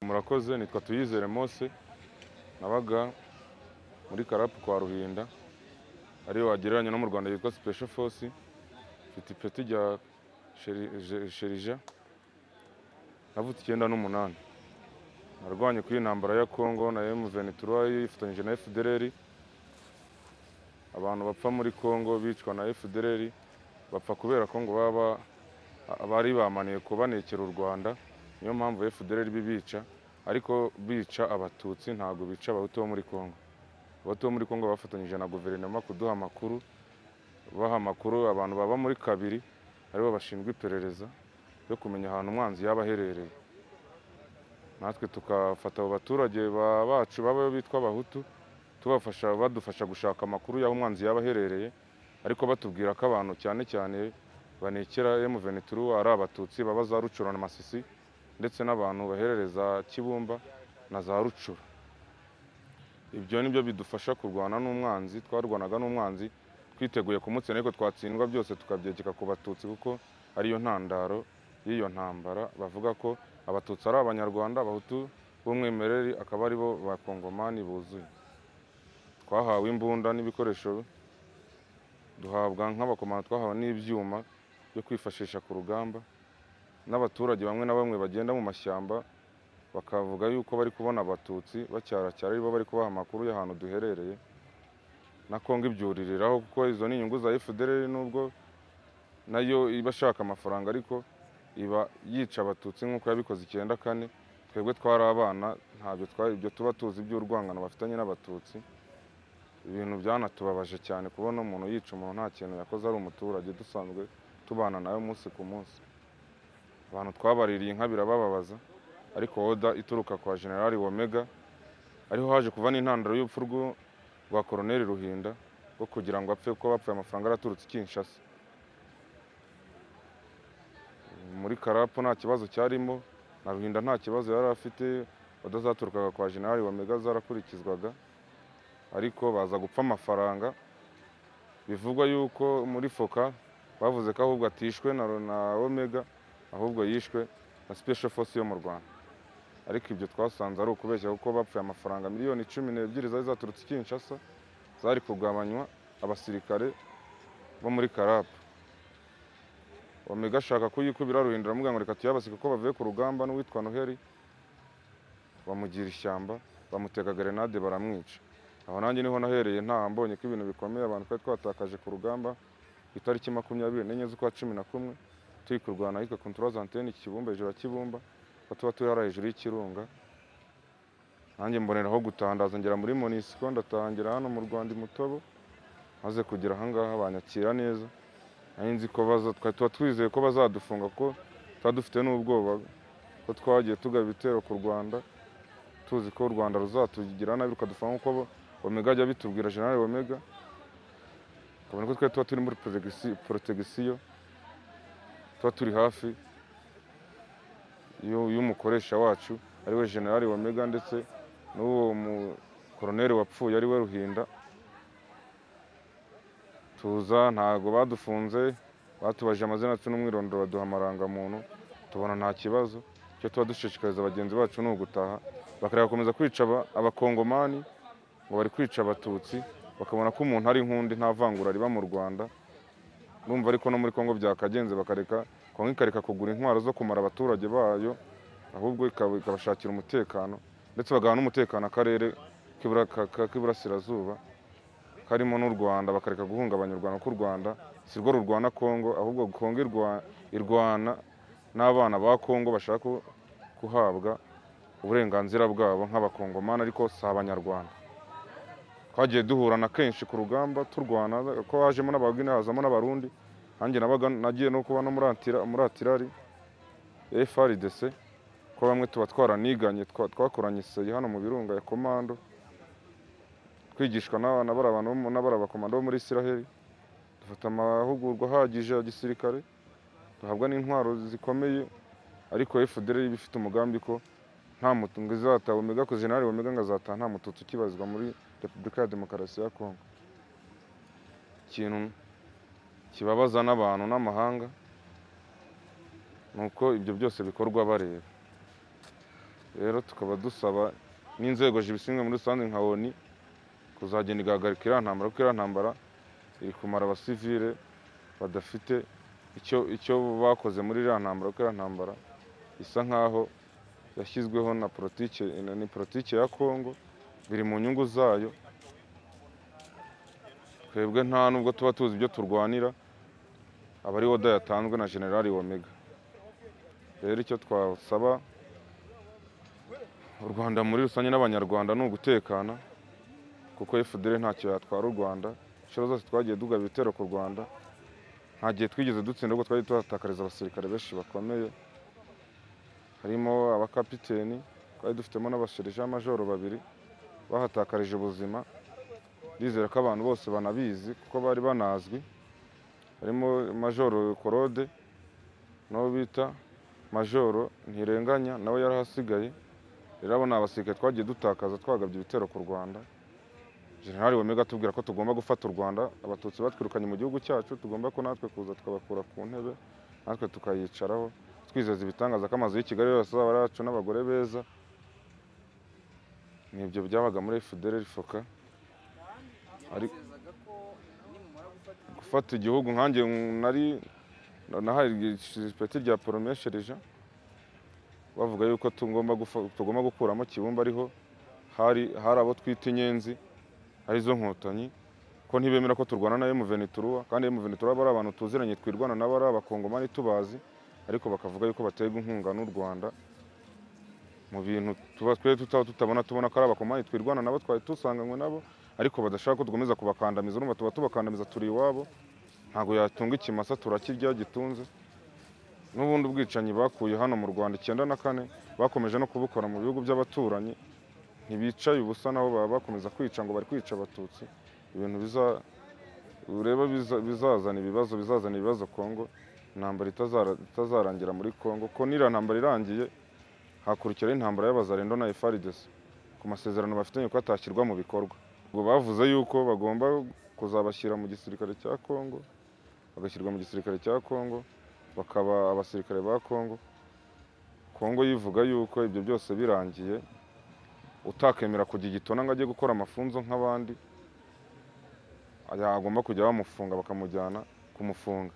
murakoze nitwa tuyizere mose nabaga muri karapu kwa ruhinda ariyo wagereranya no mu rwanda yitwa special force mfite ipeti rya sheri- sherija navutse icyenda n'umunani narwanye kuri iyi ntambara ya kongo na M23 yifatanyije na FDLR abantu bapfa muri kongo bicwa na FDLR bapfa kubera ko ngo baba bari bamaniye kubanekera u rwanda niyo mpamvu FDLR bibica ariko bica abatutsi ntabwo bica abahutu bo muri kongo abahutu bo muri kongo bafatanyije na guverinoma kuduha amakuru baha amakuru abantu baba muri kabiri aribo bashinzwe iperereza yo kumenya ahantu umwanzi yaba aherereye natwe tukafata abo baturage ba- bacu baba bitwa abahutu tubafasha badufasha gushaka amakuru y'aho umwanzi yaba aherereye ariko batubwira ko abantu cyane cyane banekera M23 ari abatutsi baba za rucura na masisi ndetse n'abantu baherereza kibumba na za rucura ibyo ni byo bidufasha kurwana n'umwanzi twarwanaga n'umwanzi twiteguye kumutsinda ariko twatsindwa byose tukabyegeka ku batutsi kuko ariyo ntandaro y'iyo ntambara bavuga ko abatutsi ari abanyarwanda abahutu b'umwimerere akaba aribo ba kongomani buzuye twahawe imbunda n'ibikoresho duhabwa nk'abakomando twahawe n'ibyuma byo kwifashisha ku rugamba n'abaturage bamwe na bamwe bagenda mu mashyamba bakavuga yuko bari kubona abatutsi bacyaracyara aribo bari kubaha amakuru y'ahantu duherereye na Kongo ibyuririraho kuko izo ni inyungu za FDLR nubwo nayo iba ashaka amafaranga ariko iba yica abatutsi nk'uko yabikoze icyenda kane twebwe twari abana ntabyo twari ibyo tuba tuzi by'urwangano bafitanye n'abatutsi ibintu byanatubabaje cyane kubona umuntu yica umuntu nta kintu yakoze ari umuturage dusanzwe tubana nawe umunsi ku munsi abantu twabaririye inka birabababaza ariko oda ituruka kwa generali womega ariho haje kuva n'intandaro y'urupfu rw'u- rwa koroneli ruhinda rwo kugira ngo apfe kuko bapfuye amafaranga araturutse i kinshasa muri karapu nta kibazo cyarimo na ruhinda nta kibazo yari afite odazaturukaga kwa generali womega zarakurikizwaga ariko baza gupfa amafaranga bivugwa yuko muri foka bavuze ko ahubwo atishwe na, na omega ahubwo yishwe na special force yo mu rwanda ariko ibyo twasanze ari ukubeshya kuko bapfuye amafaranga miliyoni cumi n'ebyiri zari zaturutse i kinshasa zari kugabanywa abasirikare bo muri karapu omega ashaka kuyikubira ruhindura aramubwira ngo reka tuyabasike kuko bavuye ku rugamba n'uwitwa noheli bamugira ishyamba bamutega gerenade baramwica aho nanjye niho nahereye ntaha mbonye ko ibintu bikomeye abantu twari twatakaje ku rugamba ku itariki makumyabiri n'enye z'ukwa cumi na kumwe turi kurwana ahitwa kontoroza antene kibumba hejuru ya kibumba aho tuba turi hariya hejuru y'ikirunga nanjye mboneraho gutandaza ngera muri monisiko ndatangira hano mu rwanda imutobo maze kugera ahangaha banyakira neza nari nzi ko baza twari tuba twizeye ko bazadufunga kuko tuba dufite n'ubwoba ko twagiye tugaba ibitero ku rwanda tuzi ko u rwanda ruzatugira nabi rukadufunga nk'uko bo- omega ajya bitubwira generale omega ukabona ko twari tuba turi muri protegisi- protegisiyo tuba turi hafi y'u- y'umukoresha wacu ari we generali wamega ndetse n'uwo mukoroneri wapfuye ari we ruhinda tuza ntago badufunze batubajije amazina yacu n'umwirondoro baduha amarangamuntu tubona nta kibazo icyo tuba dushishikariza bagenzi bacu ni ugutaha bagakomeza kwica aba- abakongomani ngo bari kwica abatutsi bakabona ko umuntu ari nk'undi nta vangura riba mu rwanda urumva ariko no muri Kongo byakagenze bakareka Kongo ikareka kugura intwaro zo kumara abaturage bayo ahubwo ikaba- ikabashakira umutekano ndetse bagaha n'umutekano akarere k'ibura- ka- ka- k'iburasirazuba karimo n'u Rwanda bakareka guhungabanya u Rwanda kuko u Rwanda si rwo rurwana Kongo ahubwo Kongo irwa- irwana n'abana ba Kongo bashaka ku- kuhabwa uburenganzira bwabo nk'abakongomani ariko si abanyarwanda twagiye duhurana kenshi ku rugamba turwana ko hajemo n'abagwine hazamo n'abarundi nanjye nabaga nagiye no kuba no muri Antira- muri atirari frdc ko bamwe tuba twaraniganye twa- twakoranye seyi hano mu birunga ya komando twigishwa n'abana bari abantu bo mu- n'abari abakomando bo muri isiraheli dufata amahugurwa ahagije ya gisirikare duhabwa n'intwaro zikomeye ariko fdr iba ifite umugambi ko nta mutungo izataha omega ko generali omega ngo azataha nta mututsi ukibazwa muri repubulika ya demokarasi ya kongo ikintu kibabaza n'abantu n'amahanga ni uko ibyo byose bikorwa bareba rero tukaba dusaba n'inzego zibishinzwe muri rusange nka oni kuzagenda igahagarika iriya ntambara kuko iriya ntambara iri kumara abasivile badafite icyo icyo bakoze muri iriya ntambara kuko iriya ntambara isa nk'aho yashyizweho na politike na- ni politike ya kongo biri mu nyungu zayo twebwe nta nubwo tuba tuzi ibyo turwanira aba ari oda yatanzwe na generali womega rero icyo twasaba u rwanda muri rusange n'abanyarwanda ni ugutekana kuko fdr ntacyo yatwara u rwanda inshuro zose twagiye dugaba ibitero ku rwanda nta gihe twigeze dutsinda ahubwo twagiye tuhatakariza abasirikare benshi bakomeye harimo abakapiteni twari dufitemo n'abasherija majoro babiri bahatakarije ubuzima ndizera ko abantu bose banabizi kuko bari banazwi harimo majoro korode n'uwo bita majoro ntirenganya nawe yari ahasigaye rero abo ni abasirikare twagiye dutakaza twagabye ibitero ku rwanda generali wemega atubwira ko tugomba gufata u rwanda abatutsi batwirukanye mu gihugu cyacu tugomba ko natwe kuza tukabakura ku ntebe natwe tukayicaraho twizeza ibitangaza ko amazu y'i kigali yose azaba ari yacu n'abagore beza ni ibyo byabaga muri fdr foka Ari- Yabizezaga ko nimumara gufata igihugu, gufata igihugu nkanjye nari nahaye ipeti rya poromesherija bavuga yuko tugomba gufa- tugomba gukuramo kibumba ariho hari hari abo twita inyenzi arizo nkotanyi ko ntibemera ko turwana na emuvenituruwa kandi emuvenituruwa aba ari abantu tuziranye twirwana nabo ari abakongomani tubazi ariko bakavuga yuko baterwa inkunga n'u rwanda mu bintu tuba twe tutaba tutabona tubona ko ari abakomani twirwana nabo twari dusanganywe nabo ariko badashaka ko dukomeza kubakandamiza urumva tuba tubakandamiza turi iwabo ntabwo yatunga ikimasa turakirya gitunze n'ubundi ubwicanyi bakuye hano mu rwanda icyenda na kane bakomeje no kubukora mu bihugu by'abaturanyi ntibicaye ubusa nabo baba bakomeza kwica ngo bari kwica abatutsi ibintu biza ureba biza- bizazana ibibazo bizazana ibibazo kongo intambara itazara- itazarangira muri kongo ko niriya ntambara irangiye hakurikiraho intambara y'abazarendo na FARDC ku masezerano bafitanye ko atashyirwa mu bikorwa ngo bavuze yuko bagomba kuzabashyira mu gisirikare cya Kongo bagashyirwa mu gisirikare cya Kongo bakaba abasirikare ba Kongo Kongo yivuga yuko ibyo byose birangiye utakemera kujya igitona ngo ajye gukora amafunzo nk'abandi yagomba kujya bamufunga bakamujyana kumufunga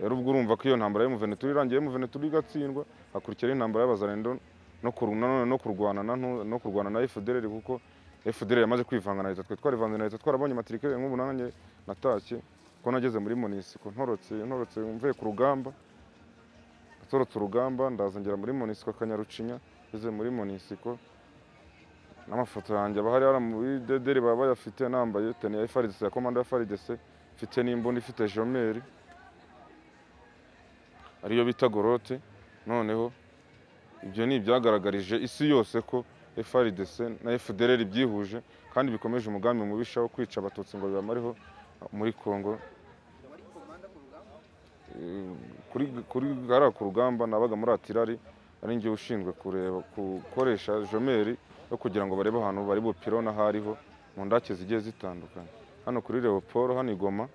rero ubwo urumva ko iyo ntambara y'umuveneturi irangiye y'umuveneturi igatsindwa hakurikiraho intambara y'abazarendo no kur- nanone no kurwana na ntu- no kurwana na FDR kuko FDR yamaze kwivanga na leta twe twarivanze na leta twarabonye matrikere nk'ubu nanjye natashye ko nageze muri monisiko ntorotse ntorotse mvuye ku rugamba natorotse urugamba ndazongera muri monisiko akanyarucinya ngeze muri monisiko n'amafoto yanjye aba hari hariya muri dederi baba bayafite nambaye teni ya FARDC ya komanda ya FARDC mfite n'imbunda ifite jomeri ariyo bita gorote noneho ibyo ni ibyagaragarije isi yose ko FRDC na FDLR byihuje kandi bikomeje umugambi mubisha wo kwica abatutsi ngo bibamareho muri Kongo wari komanda ku rugamba Eh, kuri kuri hariya ku rugamba nabaga muri atirari ari njye ushinzwe kureba gukoresha jomeri yo kugira ngo barebe ahantu bari bupirona hariho mu ndake zigiye zitandukanye hano kuri Leopold hano i Goma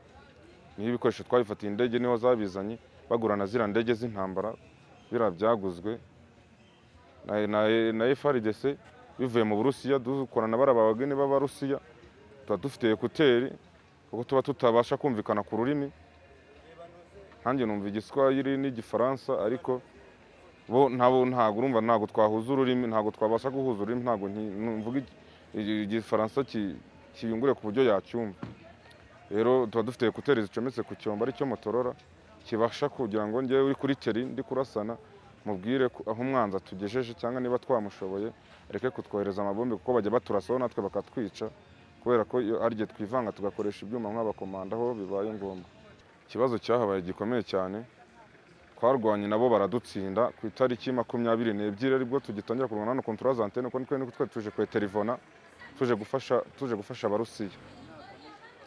niho ibikoresho twabifatiye indege niho zabizanye bagurana ziriya ndege z'intambara biriya byaguzwe na, na, na FRDC bivuye mu Burusiya dukorana bara abageni b'Abarusiya tuba dufite ekuteri kuko tuba tutabasha kumvikana ku rurimi nanjye numva igiswahili n'igifaransa ariko bo nabo ntabwo urumva ntabwo twahuza ururimi ntabwo twabasha guhuza ururimi ntabwo nki- numvuga igi- igi- igifaransa ki- kiyungure ku buryo yacyumva rero tuba dufite ekuteri zicometse ku cyombo aricyo motorora kibasha kugira ngo njyewe uri kuri teri ndi kurasana mubwire ko- aho umwanzi atugejeje cyangwa niba twamushoboye areke kutwohereza amabombe kuko bajya baturasaho natwe bakatwica kubera ko iyo ari igihe twivanga tugakoresha ibyuma nk'abakomanda aho bibaye ngombwa ikibazo cyahabaye gikomeye cyane twarwanye nabo baradutsinda ku itariki makumyabiri n'ebyiri aribwo tugitangira kurwana hano kontura za antene kuko nitwe niko twari tuje kweterivona tuje gufasha tuje gufasha abarusiya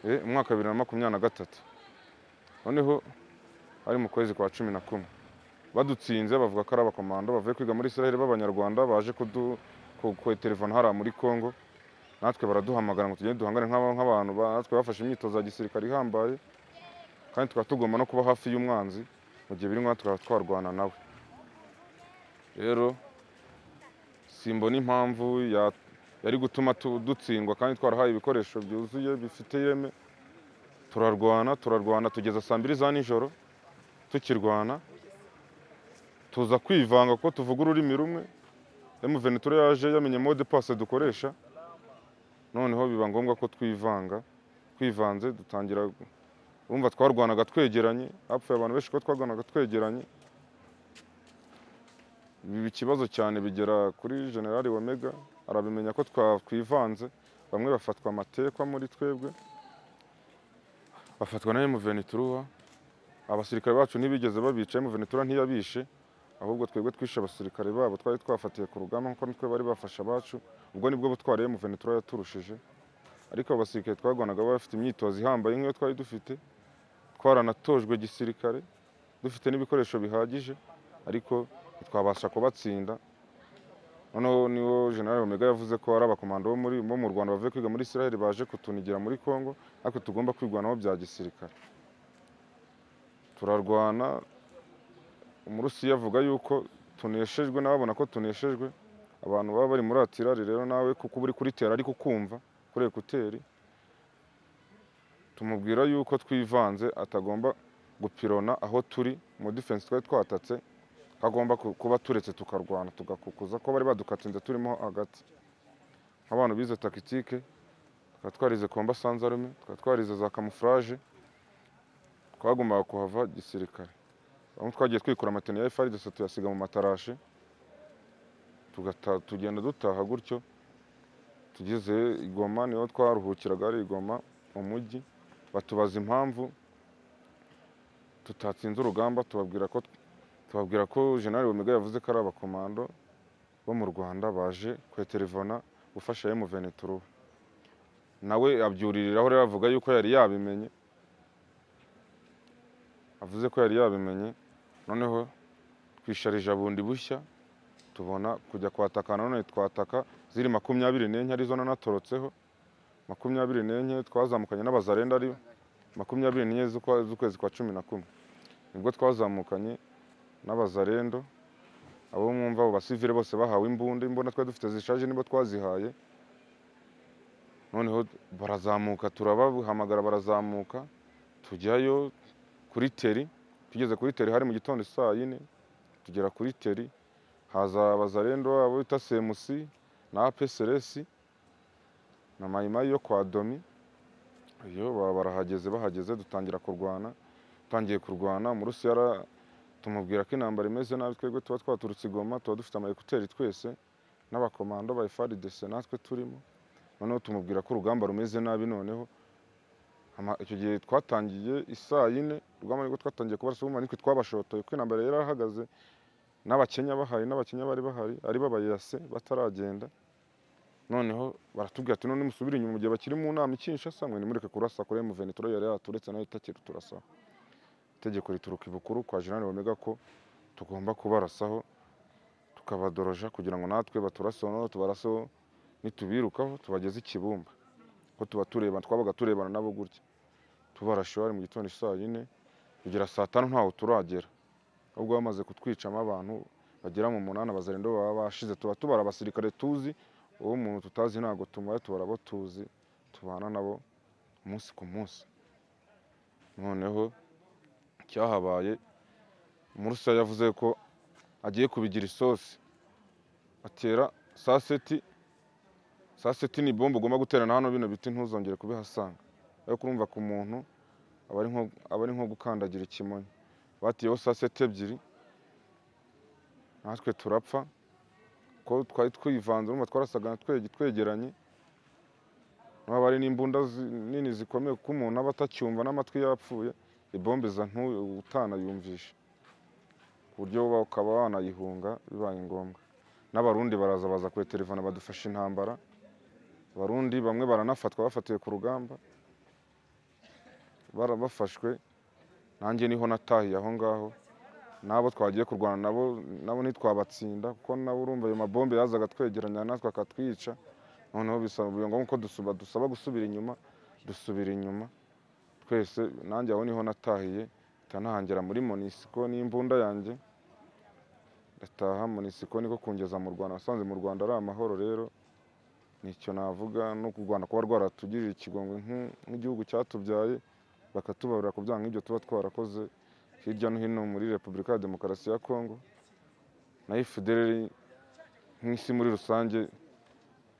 Eh, umwaka bibiri na makumyabiri na gatatu noneho ari mu kwezi kwa cumi na kumwe badutsinze bavuga ko ari abakomando bavuye kwiga muri israel b'abanyarwanda baje kudu ku- kweterevona hariya muri congo natwe baraduhamagara ngo tugende duhangane nk'aba- nk'abantu ba- natwe bafashe imyitozo ya gisirikare ihambaye kandi tukaba tugomba no kuba hafi y'umwanzi mu gihe biri ngombwa tukaba twarwana nawe rero simbona impamvu ya- yari gutuma tu- dutsindwa kandi twarahaye ibikoresho byuzuye bifite ireme turarwana turarwana tugeza saa mbiri za nijoro tukirwana tuza kwivanga ko tuvuga ururimi rumwe emuventura yaje yamenye mode passe dukoresha noneho biba ngombwa ko twivanga twivanze dutangira urumva twarwanaga twegeranye hapfuye abantu benshi ko twarwanaga twegeranye ibi ikibazo cyane bigera kuri generali wamega arabimenya ko twakwivanze bamwe bafatwa amatekwa muri twebwe bafatwa na emuvenituruwa abasirikare bacu ntibigeze babica emuventura ntiyabishe ahubwo twebwe twishe abasirikare babo twari twafatiye ku rugamba kuko nitwe bari bafashe abacu ubwo nibwo butwara emuventura yaturushije ariko abo basirikare twarwanaga bari bafite imyitozo ihambaye nk'iyo twari dufite twaranatojwe gisirikare dufite n'ibikoresho bihagije ariko ntitwabasha kubatsinda noneho niwo general omega yavuze ko ari abakomando bo muri bo mu rwanda bavuye kwiga muri israel baje kutunigira muri congo ariko tugomba kwirwanaho bya gisirikare turarwana umurusiya avuga yuko tuneshejwe n'ababona ko tuneshejwe abantu baba bari muri atirari rero nawe kuko uba uri kuritera ariko ukumva kuri ekuteri tumubwira yuko twivanze atagomba gupirona aho turi mu defense twari twatatse kagomba ku- kuba turetse tukarwana tugakukuza ko bari badukatsinze turimo hagati nk'abantu bize takitike tukaba twarize komba sanzarume tukaba twarize za kamufuraje twagombaga kuhava gisirikare bamwe twagiye twikura amateni ya efari dusa tuyasiga mu matarashe tugata- tugenda dutaha gutyo tugeze i Goma niho twaruhukiraga ari i Goma mu mujyi batubaza impamvu tutatsinze urugamba tubabwira ko tubabwira ko General Omega yavuze ko ari abakomando bo mu Rwanda baje kweterevona gufasha M23 nawe abyuririraho rero avuga yuko yari yabimenye avuze ko yari yabimenye noneho twisharije bundi bushya tubona kujya kwatakana none twataka ziri makumyabiri n'enye arizo nanatorotseho makumyabiri n'enye twazamukanye n'abazarenda ari makumyabiri n'enye z'ukwa- z'ukwezi kwa cumi na kumwe nibwo twazamukanye n'abazarendo abo mwumva abo basivire bose bahawe imbunda imbunda twari dufite zishaje nibo twazihaye noneho barazamuka turabahamagara barazamuka tujyayo kuri teri tugeze kuri teri hari mu gitondo saa yine tugera kuri teri haza abazarendo abo bita semusi na apeseresi na mayimayi yo kwa domi iyo ba- barahageze bahageze dutangira kurwana dutangiye kurwana umurusi yara tumubwira ko intambara imeze nabi twebwe tuba twaturutse igoma tuba dufite amayekuteri twese n'abakomando ba efaridese natwe turimo noneho tumubwira ko urugamba rumeze nabi noneho Ama- icyo gihe twatangiye isaa yine urugamba nibwo twatangiye kubarasa ubumara nitwe twabashotoye kuko intambara yari yarahagaze n'abakenya bahari n'abakenya bari bahari ari b'abayase bataragenda noneho baratubwira ati none musubire inyuma mu gihe bakiri mu nama ikinshasa mwe nimureke kurasa kuri emuvenitoro yari yaturetse nayo itakiri turasa itegeko rituruka ibukuru kwa general omega ko tugomba kubarasaho tukabadoroja kugira ngo natwe baturaseho noneho tubaraseho nitubirukaho tubageze ikibumba ko tuba tureba twabaga turebana nabo gutya tubarashe hari mu gitondo saa yine kugera saa tanu ntaho turagera ahubwo bamaze kutwicamo abantu bagera mu munani abazarendo baba bashize tuba tubara abasirikare tuzi uwo muntu tutazi ntabwo tumara tubara abo tuzi tubana nabo umunsi ku munsi noneho cyahabaye murusa yavuze ko agiye kubigira isosi atera saa seti saa seti ni bombo ugomba guterana hano bino biti ntuzongere kubihasanga ariko urumva ku muntu aba ari nko- aba ari nko gukandagira ikimonyo batiyeho saa seti ebyiri natwe turapfa ko twari twivanze urumva twarasagana twege- twegeranye haba hari n'imbunda zi- nini zikomeye kuko umuntu aba atacyumva n'amatwi yapfuye ibombe iza ntuye utanayumvisha ku buryo wowe ukaba wanayihunga bibaye ngombwa n'abarundi baraza baza kuri telefone badufasha intambara abarundi bamwe baranafatwa bafatiwe ku rugamba barabafashwe nanjye niho natahiye aho ngaho n'abo twagiye kurwana nabo nabo ntitwabatsinda kuko nabo urumva ayo mabombe yazaga twegeranya natwe akatwica noneho bisaba biba ngombwa ko dusaba dusaba gusubira inyuma dusubira inyuma twese nanjye aho niho natahiye nahita nahangera muri monisiko n'imbunda yanjye gataha munisiko niko kungeza mu rwanda wasanze mu rwanda ari amahoro rero nicyo navuga no ku rwanda kuba rwaratugirira ikigongwe nk'u- nk'igihugu cyatubyaye bakatubarura ku byaha nk'ibyo tuba twarakoze hirya no hino muri repubulika ya demokarasi ya kongo na ifudereri nk'isi muri rusange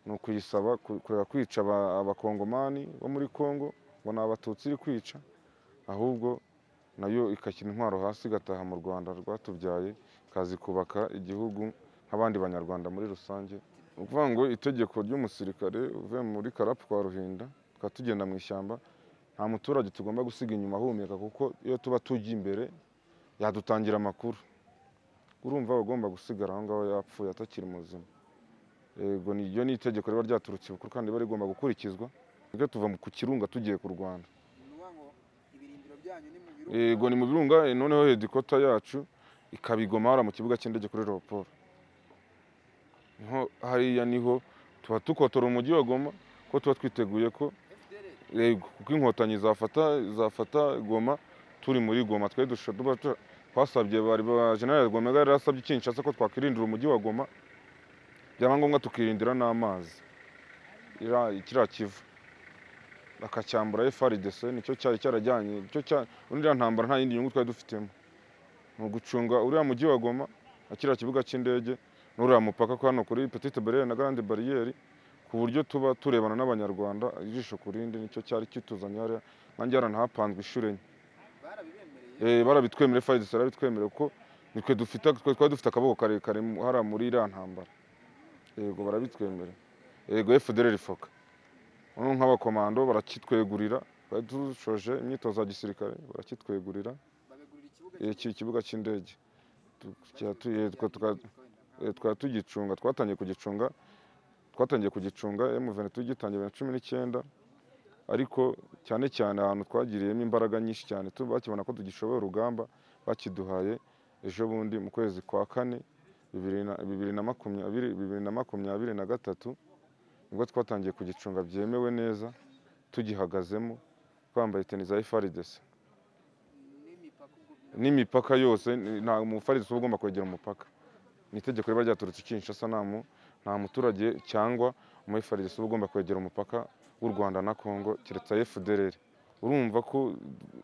ni ukuyisaba ku- kureka kwica aba- abakongomani bo muri kongo ngo ni abatutsi iri kwica ahubwo nayo ikashyira intwaro hasi igataha mu rwanda rwatubyaye ikazi kubaka igihugu nk'abandi banyarwanda muri rusange ni ukuvuga ngo itegeko ry'umusirikare uvuye muri karapu kwa ruhinda tukaba tugenda mu ishyamba nta muturage tugomba gusiga inyuma ahumeka kuko iyo tuba tujya imbere yadutangira amakuru urumva aba agomba gusigara aho ngaho yapfuye atakiri muzima yego niryo ni itegeko riba ryaturutse ibukuru kandi riba rigomba gukurikizwa nibyo tuva mu- ku kirunga tugiye ku rwanda ni ukuvuga ngo ibirindiro byanyu ni mu yego ni mu birunga eh, noneho hedikota yacu ikaba i Goma hariya mu kibuga cy'indege kuri leoporo niho hariya niho tuba dukotora umujyi wa goma kuko tuba twiteguye ko FDL yego kuko inkotanyi zafata zafata goma turi muri goma twari dushobora tuba tu- twasabye bari ba general gomega yari asabye kinshasa ko twakwirindira umujyi wa goma byaba ngombwa tukirindira n'amazi ira- kiriya kivu bakacyambura frdc nicyo cyari cyarajyanye nicyo cya uriya ntambara nta yindi nyungu twari dufitemo ni ugucunga uriya mujyi wa goma na kiriya kibuga cy'indege n'uriya mupaka ko hano kuri petite barriere na grande barriere ku buryo tuba turebana n'abanyarwanda ijisho ku rindi nicyo cyari kituzanye hariya nanjye yaranahapanzwe inshuro enye barabibemereye Eh, barabitwemereye fayidesi barabitwemereye kuko nitwe dufite twe- twari dufite akaboko karekare mu- hariya muri iriya ntambara yego barabitwemereye yego efudereri foka noneho nk'abakomando barakitwegurira twari dushoje imyitozo ya gisirikare barakitwegurira babegurira ikibuga Eh, iki kibuga cy'indege tukaba tu- eh, tuka- tuka- Eh, twari tugicunga twatangiye kugicunga twatangiye kugicunga emuveni tugitangiye bibiri na cumi n'icyenda ariko cyane cyane ahantu twagiriyemo imbaraga nyinshi cyane tu- bakibona ko tugishoboye urugamba bakiduhaye ejo bundi mu kwezi kwa kane bibiri na- bibiri na makumyabiri bibiri na makumyabiri na gatatu nibwo twatangiye kugicunga byemewe neza tugihagazemo twambaye teni za ifaridesi n'imipaka ubwo n'imipaka yose ni- nta mufaridisi uba ugomba kwegera umupaka ni itegeko riba ryaturutse i Kinshasa nta mu- nta muturage cyangwa umufaridisi uba ugomba kwegera umupaka w'u rwanda na kongo keretse efudereri urumva ko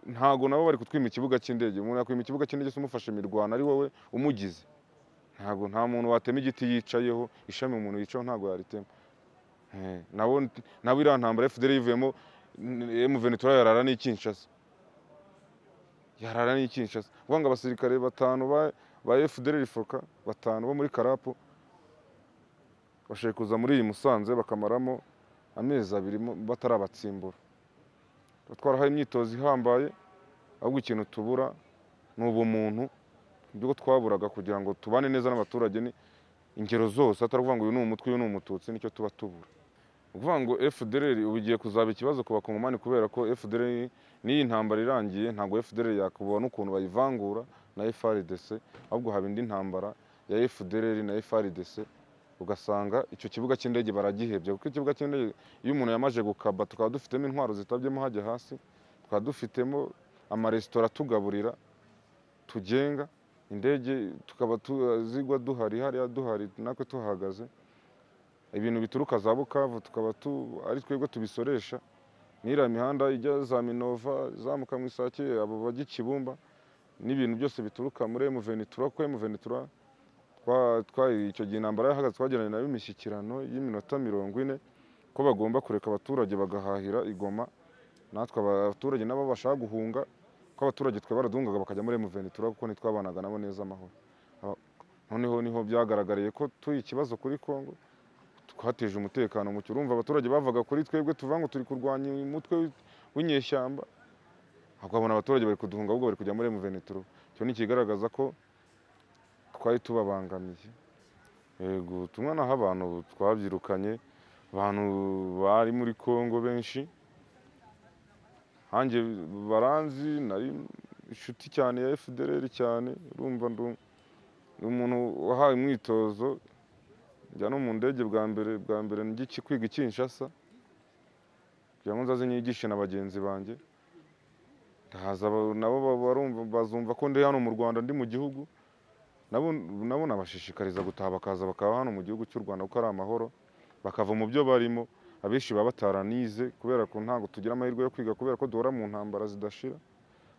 ntago nabo bari kutwima ikibuga cy'indege umuntu yakwima ikibuga cy'indege se umufashe imirwano ari wowe umugize ntago nta muntu watema igiti yicayeho ishami umuntu yicayeho ntago yaritema Eh, nabo nabo iriya ntambara efudereri yivuyemo emuvenitura yarara n'i Kinshasa yarara n'i Kinshasa uvuga ngo abasirikare batanu ba- ba FDLR foka batanu bo muri Karapu bashaka kuza muri iyi Musanze bakamaramo amezi abiri mo- batarabatsimbura Tuba twarahaye imyitozo ihambaye ahubwo ikintu tubura ni ubumuntu ibyo twaburaga kugira ngo tubane neza n'abaturage ni ingero zose atari ukuvuga ngo uyu ni umutwe uyu ni umututsi nicyo tuba tubura ni ukuvuga ngo FDLR ubu igiye kuzaba ikibazo ku bakongomani kubera ko FDLR n'iyi ntambara irangiye ntabwo FDLR yakubona ukuntu bayivangura na FRDC ahubwo haba indi ntambara ya FDLR na FRDC ugasanga icyo kibuga cy'indege baragihebye kuko ikibuga cy'indege iyo umuntu yamaje gukaba tukaba dufitemo intwaro zitabyemo hajya hasi tukaba dufitemo amaresitora atugaburira tugenga indege tukaba tu- zigwa duhari hariya duhari natwe tuhahagaze ibintu bituruka za bukavu tukaba tu, ari twebwe tubisoresha n'iriya mihanda ijya za minova izamuka mu isake abo bajya i kibumba n'ibintu byose bituruka muri emuvenitura kuko emuvenitura icyo gihe intambara yahagaze twagiranye nayo imishyikirano y'iminota mirongo ine ko bagomba kureka abaturage bagahahira igoma natwe abaturage nabo bashaka guhunga ko abaturage twe baraduhungaga bakajya muri emuvenitura kuko ntitwabanaga nabo neza amahoro Aba- noneho niho byagaragariye ko tuye ikibazo kuri kongo twateje umutekano muke urumva abaturage bavaga kuri twebwe tuvuga ngo turi kurwanya umutwe w'i- w'inyeshyamba ukabona abaturage bari kuduhunga ahubwo bari kujya muri emuvenituru icyo ni ikigaragaza ko twari tubabangamiye yego tumwe naho abantu twabyirukanye abantu bari muri kongo benshi hanjye baranzi nari inshuti cyane ya fdr cyane urumva ndu- ni umuntu wahawe imyitozo njya no mu ndege bwa mbere bwa mbere njya iki- kwiga i Kinshasa kugira ngo nzaze nyigishe na bagenzi banjye ndahaza ba- nabo ba- barumva- bazumva ko ndi hano mu Rwanda ndi mu gihugu nabo nabo nabashishikariza gutaha bakaza bakaba hano mu gihugu cy'u rwanda kuko ari amahoro bakava mu byo barimo abenshi baba bataranize kubera ko ntabwo tugira amahirwe yo kwiga kubera ko duhora mu ntambara zidashira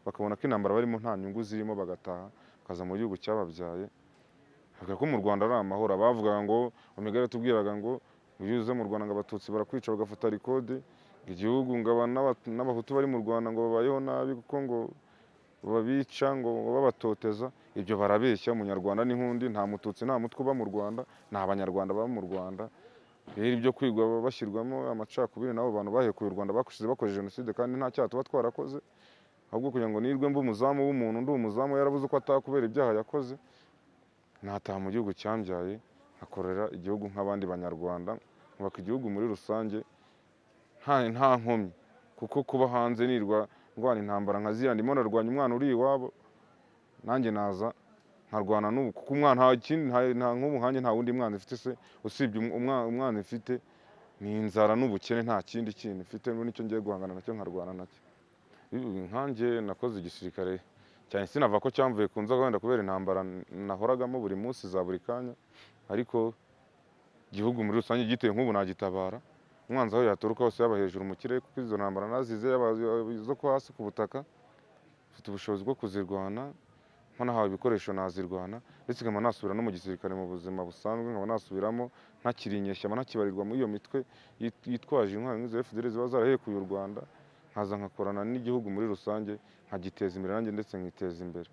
bakabona ko intambara barimo nta nyungu zirimo bagataha bakaza mu gihugu cyababyaye bavuga ko mu rwanda ari amahoro abavugaga ngo omega tubwiraga ngo iyo uze mu rwanda ngo abatutsi barakwica bagafata rikode igihugu ngo aba n'aba- n'abahutu bari mu rwanda ngo babayeho nabi kuko ngo babica ngo babatoteza ibyo barabeshya umunyarwanda n'inkundi nta mututsi nta mutwe uba mu rwanda ni abanyarwanda baba mu rwanda rero ibyo kwigwa baba bashyirwamo amacakubiri n'abo bantu bahekuye u rwanda bakoze bakoze jenoside kandi nta cyaha tuba twarakoze ahubwo kugira ngo nirwe mba umuzamu w'umuntu ndi umuzamu yarabuze uko ataha kubera ibyaha yakoze nataha mu gihugu cyambyaye nkakorera igihugu nk'abandi banyarwanda nkubaka igihugu muri rusange nta nta nkomyi kuko kuba hanze nirwa ndwana intambara nka ziriya ndimo narwanya umwana uri iwabo nanjye naza nkarwana n'ubu kuko umwana nta kindi nta- nta nk'ubu nkanjye nta wundi mwana ifite se usibye umu- umwa- umwana ifite ni inzara n'ubukene nta kindi kintu ifite n'icyo ngiye guhangana nacyo nkarwana nacyo nkanjye nakoze igisirikare cyane sinava ko cyamvuye ku nzoga wenda kubera intambara nahoragamo buri munsi za buri kanya ariko igihugu muri rusange giteye nk'ubu nagitabara umwanzi aho yaturuka hose yaba hejuru mu kirere kuko izo ntambara nazize yaba izo ko hasi ku butaka mfite ubushobozi bwo kuzirwana nko nahawe ibikoresho nazirwana ndetse nkaba nasubira no mu gisirikare mu buzima busanzwe nkaba nasubiramo ntakiri inyeshyamba ntakibarirwa muri iyo mitwe yit- yitwaje intwari nk'izo FDL ziba zarahekuye u Rwanda nkaza nkakorana n'igihugu muri rusange nkagiteza imbere nanjye ndetse nkiteza imbere